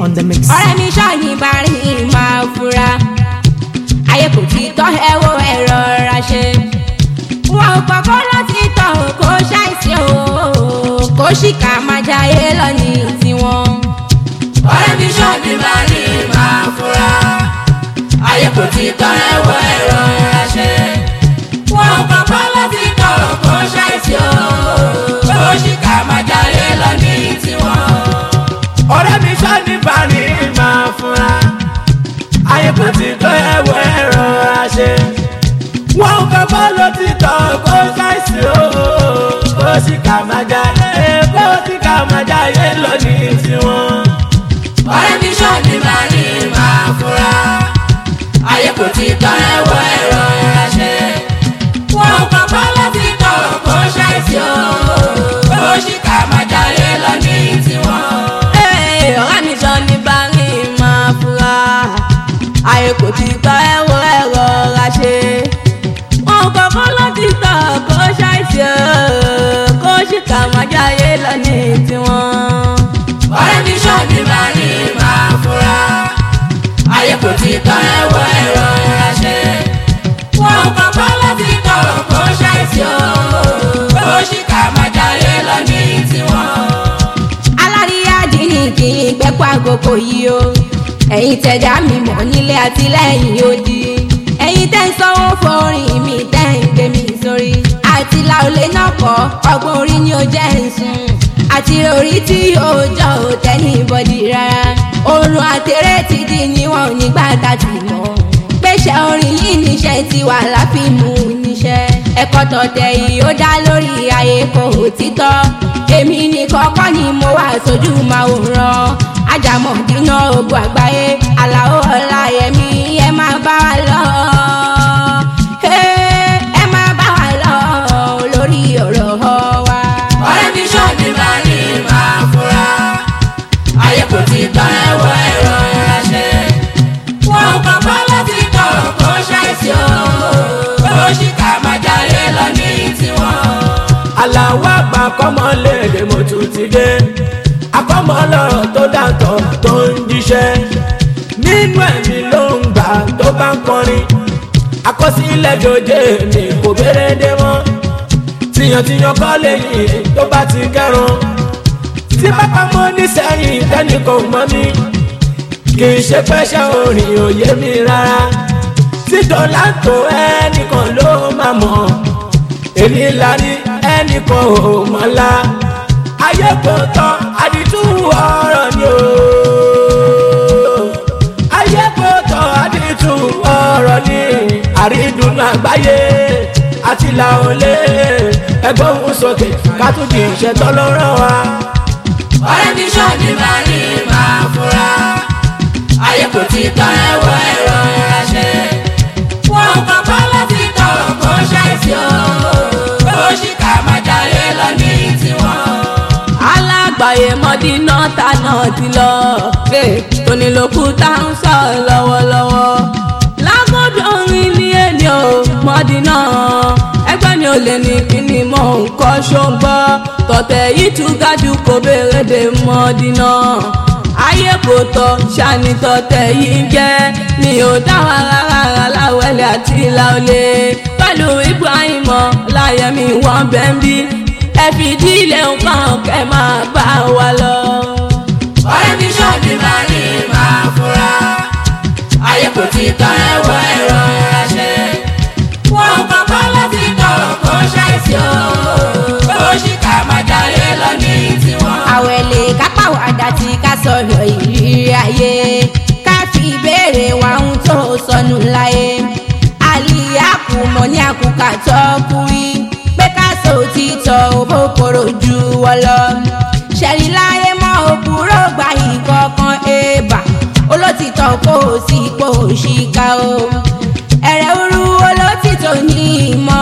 on the mix. ọ̀rẹ́ mi ṣọ́ọ̀yìn bá rìn máa fura ayé kò ti tọ́ ẹ wo ẹ̀rọ ra ṣe wọn ò kọ́kọ́ láti tọ̀ kó ṣàìsí o kó ṣìkà máa jayé lọ ní tiwọn. ọ̀rẹ́ mi ṣọ́ọ̀bì máa ní máa fura ayé kò ti tọ́ ẹ̀wọ̀ ẹ̀rọ ìránṣẹ́ wọn ò kọ́kọ́ láti tọrọ kó ṣàìsí o kó ṣìkà máa jayé lọ ní tiwọn. ọ̀rẹ́ mi sọ ní bani máa fúnra ayé kò ti tó ẹ̀wọ̀ ẹ̀rọ àṣẹ. wọn ò kọ́kọ́ ló ti tọ̀ kó ṣàìsí o kó sì kà máa já ẹ kó sì kà máa já yé lọ ní tiwọn. ọ̀rẹ́ mi ṣọ́ọ̀bì máa ní máa fura ayé kò ti tọ́ ẹ̀wọ̀ ẹ̀rọ ìránṣẹ́ wọn ò kọ́kọ́ láti tọrọ kó ṣàìsí o kó ṣìkà máa jayé lọ ní tiwọn. Ee, ọ̀rẹ́ mi sọ ní bárí máa fura ayé kò ti tọ́ ẹ̀rọ ẹ̀rọ ra ṣe wọn ò kọ́kọ́ láti tọ̀ kó ṣàìsí o kó ṣìkà máa jayé lọ ní tiwọn. ọ̀rẹ́ mi ṣọ́ọ̀bì máa ní máa fura ayé kò ti tọ́ ẹ̀wọ̀ ẹ̀rọ ìránṣẹ́ wọn ò kọ́kọ́ láti tọrọ kó ṣàìsí o kó ṣìkà máa jayé lọ ní tiwọn. aláríyá dínì kì í gbẹ́pọ̀ àgòkò yìí o ẹ̀yin tẹ̀dá mi mọ̀ nílé àtìlẹ́yìn odi ẹ̀yin tẹ́ ń sanwó forin mi tẹ́ ń gbé mi sórí àti làólé náà kọ́ ọgbọ́n orí ni ó jẹ́ ń sùn àti orí tí yóò jọ ò tẹ́ni bọ́dì rárá oorun àtẹ̀rẹ́ ti di níwọ̀n nígbà tá a ti mọ̀ gbéṣẹ́ orin yìí níṣẹ́ tiwa láfíìmù níṣẹ́ ẹ̀kọ́ tọ̀tẹ̀ yìí ó dá lórí ayé kò títọ́ èmi ní kọ́kọ́ ni mo wà sójú màwòrán ajámọ̀ dínà ogun àgbáyé aláwọ̀ ọláyẹmí ẹ máa bá wa lọ. Hey, ẹ máa bá wa lọ lórí ọ̀rọ̀ wa. ọ̀rẹ́ mi ṣọ́ọ̀bì máa ní máa fura ayé kò ti tọ́ ẹ̀wọ̀ ẹ̀rọ ìránṣẹ́ wọn ò kọ́kọ́ láti tọrọ kó ṣàìsí o kó ṣìkà máa jayé lọ ní tiwọn. aláwọ̀ àgbà kọ́mọ léde mo tún ti dé akọ́mọ lọ́rọ̀ tó dàtọ̀ tó ń jíṣẹ́ nínú ẹ̀mí ló ń gbà tó bá ń kọrin àkọsílẹ̀ jòjé mi kò béèrè dé mọ́ tìyàntìyàn kọ́ lẹ́yìn tó bá ti kẹrun tí bàbá mọ́ nísẹ́yìn tẹ́nìkan mọ́ mi kì í ṣe pẹ́ṣẹ́ orin òye mi rárá tí dọ́là tó ẹnìkan ló máa mọ̀ èmi la ní ẹnìkan ò mọ̀lá ayé kò tán àdìtú ọ̀rọ̀ ni o ayé kò tán àdìtú ọ̀rọ̀ ni àrídùnú àgbáyé àti làólé ẹgbẹ́ òun sókè ká tún di ìṣẹ́tọ́ ló rán wa. ọ̀rẹ́ mi ṣọ́ọ̀bì máa ní máa fura ayé kò ti tọ́ ẹ̀wọ̀ ẹ̀rọ ìránṣẹ́ wọn ò kọ́kọ́ láti tọrọ kó ṣàìsí o kó ṣìkà máa jayé lọ ní tiwọn. alágbàyé mọ́dínà tànà ti lọ tónílòkù tá ń sọ lọ́wọ́lọ́wọ́ lágọ́dọ̀ orin ní èlé o mọ́dínà ẹgbẹ́ ni ò lè ní kíni mọ́ nǹkan ṣọ́ngbọ́ tọ̀tẹ̀ yìí tún gájú kò béèrè dé mọ́dínà ayé kò tọ́ ṣàní tọ̀tẹ̀ yìí jẹ́ mi ò dáwà rárá láwẹ̀lẹ̀ àti láolé pẹ̀lú ibrahim láyẹ̀mí wọn bẹ́ẹ̀ bí ẹ fìdí ilé nǹkan kẹ́ máa bá wa lọ. ọ̀rẹ́ mi ṣọ́ọ̀bì máa ní máa fura ayé kò ti tọ́ ẹ̀wọ̀ ẹ̀rọ ìránṣẹ́ wọn ò kọ́kọ́ láti tọrọ kó ṣàìsí o kó ṣìkà máa jayé lọ ní tiwọn. àwẹ̀lẹ̀ kápáwádà tí ká sọ̀rọ̀ ìrírí ayé ká fi ìbéèrè wa ń tó sọnù láyé àlìyákù mọ̀ ní àkùkà tó kú rí pé ká sọ òtítọ́ òbókòrò ju wọ́n lọ ṣẹ̀rí láyé mọ́ òkúrò gba ìkọ̀kan èèbà olótìtọ́ kò sí ipò òṣìkà o ẹ̀rẹ̀ òru olótìtọ́ ní ìmọ̀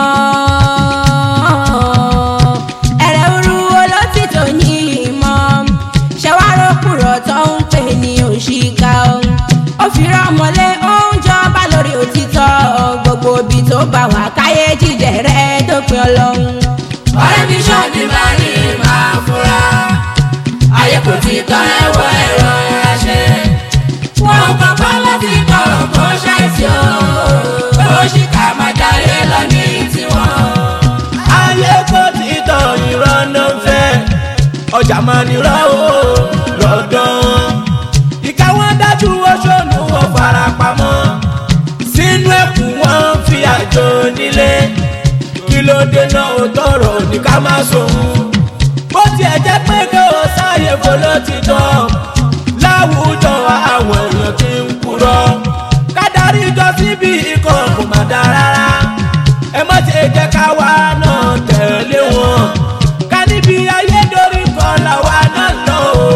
ẹ̀rẹ̀ òru olótìtọ́ ní ìmọ̀ ṣẹ̀wárò kùrọ̀ tó ń pè ní òṣìkà o ó fi rọ́mọlé ó ń jọba lórí òtítọ́ gbogbo ibi tó bá wà káyé jíjẹ rẹ̀ dópin ọlọ́run. ọ̀rẹ́ mi ṣọ́ọ̀bì máa ní máa fura ayé kò ti tọ́ ẹ̀wọ̀ ẹ̀rọ ìránṣẹ́ níwájú oṣooṣù wọn fara pamọ́ sínú ẹ̀kú wọn fi àjò nílé kí ló dé náà ó tọrọ ní ká má sòun bó tiẹ̀ jẹ́ pé kí o sáyé fọlọ́ ti tán láwùjọ àwọn èèyàn ti ń kúrọ́ kádàrí jọ síbi ikọ̀ kò má dá rárá ẹ má ṣe jẹ́ ká wá náà tẹ̀lé wọn ká níbi ayédorí kan làwa náà lọ o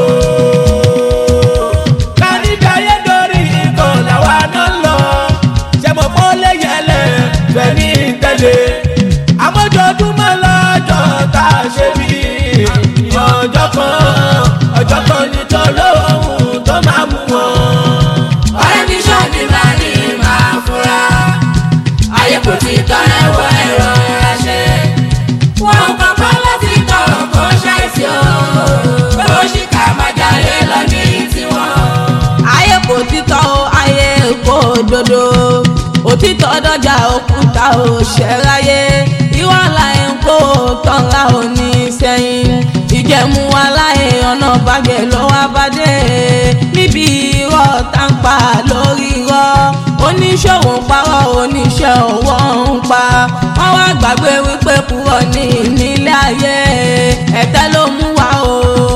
ká níbi ayédorí kan làwa náà lọ ṣe mọ̀ mọ́ lé yẹlẹ̀ fẹ́ ní tẹ̀lé àmójoojúmọ́ lọ́jọ́ tá a ṣe bí ọjọ́ kan ọjọ́ kan ní tọ́lọ́hún tó máa mú wọn. ọ̀rẹ́ mi ṣọ́ọ̀dì máa ní máa fura ayé kò ti tọ́ ẹ̀wọ̀ ẹ̀rọ ìránṣẹ́ wọn kọ́kọ́ láti tọ̀ kó ṣàìsí o pé ó ṣì ká máa jalè lọ ní tiwọn. ayé kò títọ́ o ayé kò dodo òtítọ́ dọ́jà òkúta ò ṣẹ́ráyé ìwà láyé ń kó tọ́ra ò ní sẹ́yìn ìjẹ̀mú aláyé ọ̀nà bàgẹ́ lọ́wọ́ abadé níbi irọ́ táǹpà lórí irọ́ oníṣòwò ń parọ́ oníṣẹ́ òwò ń pa wọ́n wá gbàgbé wípé purọ́ ní nílé ayé ẹ̀tẹ́ ló mú wa o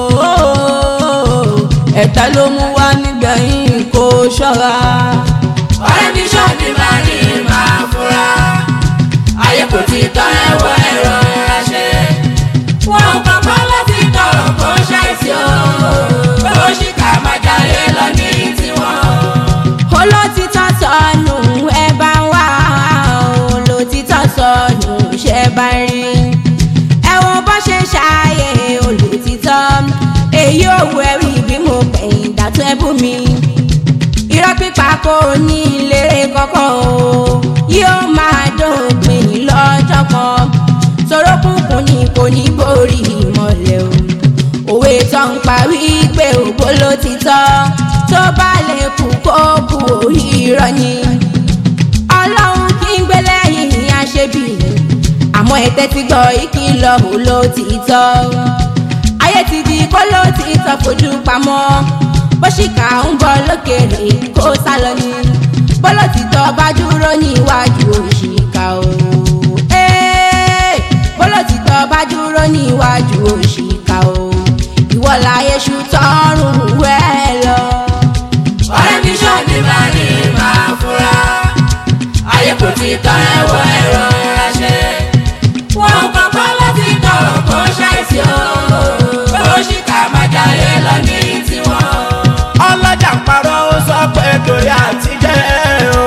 ẹ̀tẹ́ ló mú wa nígbẹ̀yìn kó ṣọ́ra. ọ̀rẹ́ mi ṣọ́ọ̀dì máa ní máa fura ayé kò ti tọ́ ẹ̀wọ̀ ẹ̀rọ ìránṣẹ́ wọn kọ́kọ́ láti tọ̀ kó ṣàìsí o pé ó ṣì ká máa jalè lọ ní tiwọn. olótìtọ́ sọnù ẹ bá wà olótìtọ́ sọnù ṣe bá rí ẹ wo bó ṣe ṣàyè olótìtọ́ èyí ò wọ ẹ̀rí bí mo pẹ̀yìn dàtọ́ ẹ̀bù mi irọ́ pípa kò ní ìlérè kankan o yóò máa dópin lọ́jọ́ kan sorókùnkùn ni kò ní borí ìmọ̀lẹ̀ o òwe tó ń parí pé ògbó ló ti tọ́ tó bá lè kú kó kú irọ́ ni ọlọ́run kí ń gbé lẹ́yìn àṣebí àmọ́ ẹ̀tẹ́ ti gbọ́ ìkìlọ̀ ò ló ti tọ́ ayé ti di kó ló ti tọ́ fojú pamọ́ bó ṣìkà ń bọ̀ lókèrè kó sá lọ ni bọ́lọ̀ ti tọ́ bá dúró níwájú òṣìkà o Ẹ́ẹ̀, bọ́lọ̀ ti tọ́ bá dúró níwájú òṣìkà o ìwọ láyé ṣu tọrùn wẹ́ lọ. ọ̀rẹ́ mi ṣọ́ọ̀dì máa ní máa fura ayé kò ti tọ́ ẹ̀wọ̀ ẹ̀rọ ìránṣẹ́ wọn kọ́kọ́ láti tọ̀ kó ṣàìsí o pé ó ṣì ká máa jalè lọ ní tiwọn. ọlọ́jà ń parọ́ ó sọ pé torí àtijẹ́ o.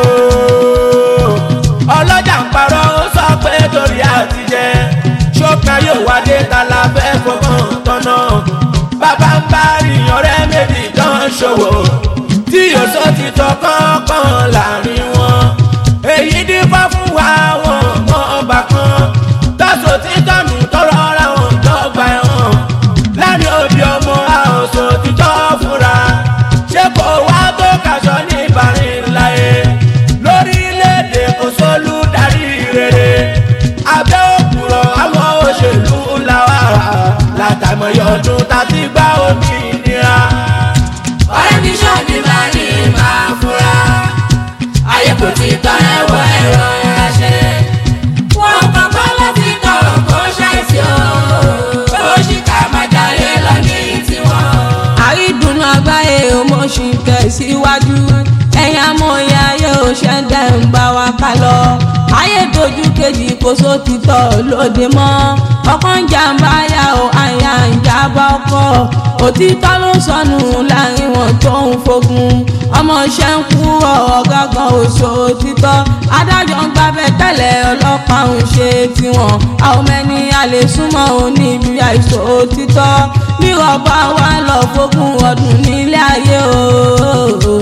ọlọ́jà ń parọ́ ó sọ pé torí àtijẹ́. ṣókan yóò wádé ta la fẹ́ fọkàn tọ́nà. bàbá ń bá rí ọ̀rẹ́ méjì tán ṣòwò. tí yóò sọ ti tọ́ kọ́kàn láàrin wọn. èyí dífá fún wa wọn mọ́ ọba kan. tọ́sọ̀ tí tọ́nu tọrọ ra wọn dọ́gba ẹ̀wọ̀n. láàrin òbí ọmọ àwòsàn òtítọ́ fúnra. ṣé kò wá tó kaṣọ ní ìbárin láyé. lórílẹ̀‐èdè kò sólú darí rere. abẹ́ òkúrọ̀ àwọn òṣèlú làwà. látàmọ̀yọ̀ ọdún tá a ti gbá òmìnira. ọ̀rẹ́ mi ṣọ́ọ̀dì máa ní máa fura ayé kò ti tọ́ ẹ̀wọ̀ ẹ̀rọ ìránṣẹ́ wọn kọ́kọ́ láti tọ̀ kó ṣàìsí o pé ó ṣì ká máa jalè lọ ní tiwọn. àrídùnnú àgbáyé òmòṣù tẹ̀síwájú ẹ̀yìn amóye ayé òṣèǹdẹ̀ ń bá wa ká lọ ayé dojú kejì kò sótìtọ́ lóde mọ́ ọkàn jàǹbá yà ó àyà ń jábá ọkọ̀ òtítọ́ ló sọnù láàrin wọn tó ń fogun ọmọọṣẹ́ ń kú ọ̀gá kan oṣù òtítọ́ adájọ́ ń gbábẹ́ tẹ́lẹ̀ ọlọ́pàá ń ṣe tiwọn àwọn mẹ́ni a lè súnmọ́ òní ibi àìsàn òtítọ́ bí ọba wa lọ fógún ọdún nílé ayé o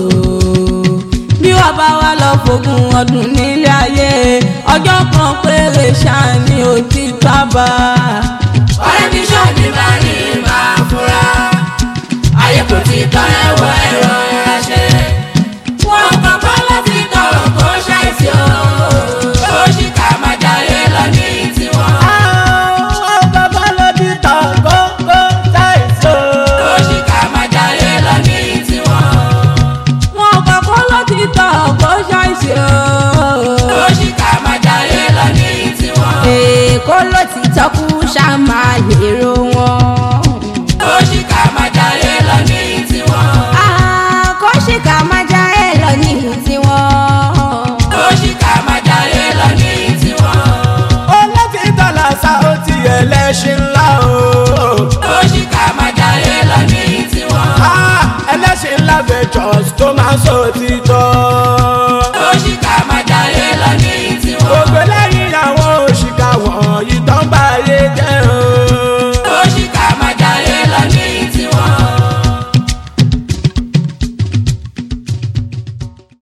bí ọba wa lọ fógún ọdún nílé ayé ọjọ́ kan péré ṣáà ni òtítọ́ bá ọ̀rẹ́ mi ṣọ́ọ̀dì máa ní máa fura ayé kò ti tọ́ ẹ̀wọ̀ ẹ̀rọ ìránṣẹ́ wọn kọ́kọ́ láti tọ̀ kó ṣàìsí o pé ó ṣì ká máa jalè lọ ní tiwọn. àwọn bàbá ló ti tọ̀ gógó táìsó. ó ṣì ká máa jalè lọ ní tiwọn. èrò wọn. òṣìkà máa jayé lọ ní tiwọn. àkọ́ṣìkà máa já ẹ lọ ní tiwọn. òṣìkà máa jayé lọ ní tiwọn. olótìtọ́ làṣà ó ti ẹlẹ́ṣin ńlá o. òṣìkà máa jayé lọ ní tiwọn. Ah, ẹlẹ́ṣin ńlá ventures tó máa ń sọ òtítọ́.